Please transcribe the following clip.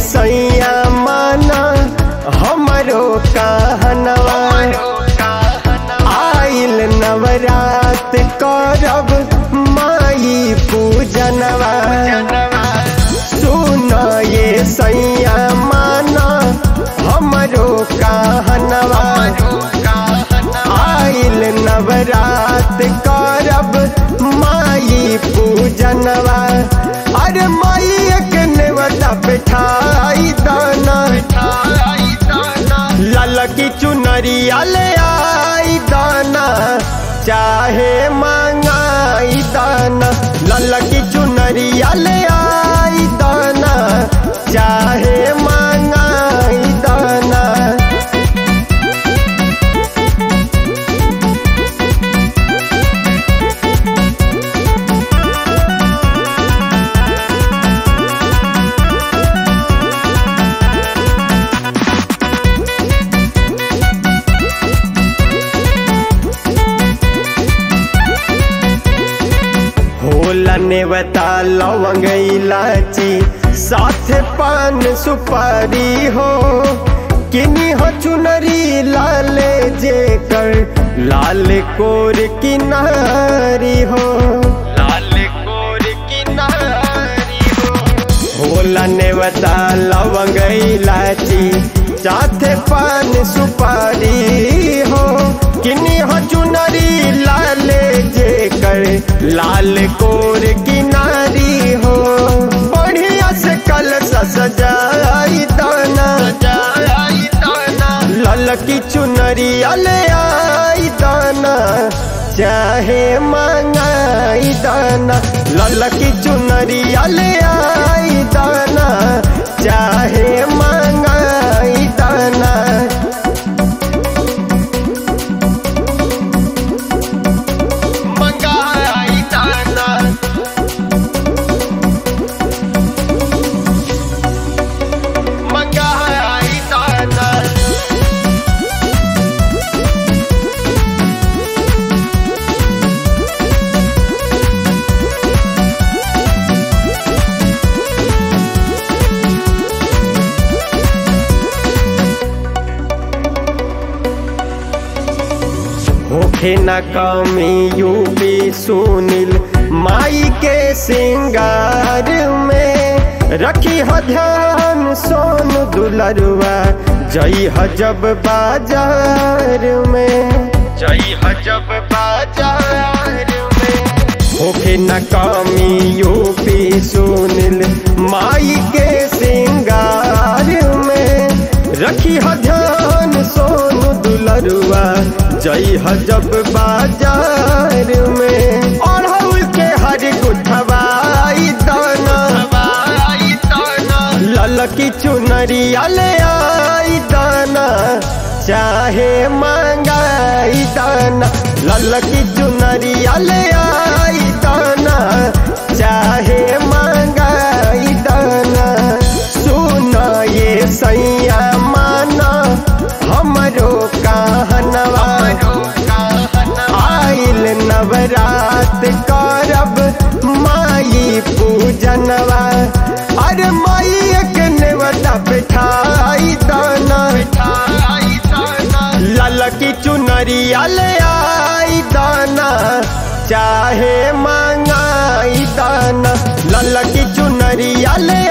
सैया माना हमरो कहनवा आइल नवरात करब माई पूजनवा सुन ये सैया माना हमरो कहनवा आइल नवरात करब माई पूजनवा अरे माई एक नेवता बैठाई दाना ललकी चुनरिया ले आई दाना चाहे मांगाई दाना ललकी चुनरिया ले आई दाना चाहे मांगाई दाना होला नेवता लवंग इलाची साथ पान सुपारी हो किनी हो चुनरी लाले जे कर लाल कोर किनारी हो लाल कोर किनारी हो होला नेवता लवंग इलाची साथ पान सुपारी हो किनी हो चुनरी लाले जे कर लाल कोर किनारी हो बढ़िया से कल सजाई दाना ललकी चुनरी ले आई दाना चाहे मांगाई दाना ललकी चुनरी ले आई दाना चाहे मांगाई दाना मंगाई दाना मंगाई दाना होखे न कमी यूपी सुनील माई के सिंगार में रखी ह ध्यान सोन दुलरुआ जई ह जब बाजार में जई ह जब बाजार में होखे न कमी यूपी सुनील माई के सिंगार में रखी ह ध्यान सोन दुलरुआ जई ह जब बाजार में अढ़ौल के हर गुठवाई दाना ललकी चुनरिया ले आई दाना चाहे मांगाई दाना ललकी चुनरिया ले आई दाना चाहे मांगाई दाना सुना ये सैया माना हमरो कहनवा आइल नवरात करब माई पूजनवा अरे माई एक नेवता बैठाई दाना ललकी चुनरिया ले आई दाना चाहे मांगाई दाना ललकी चुनरिया ले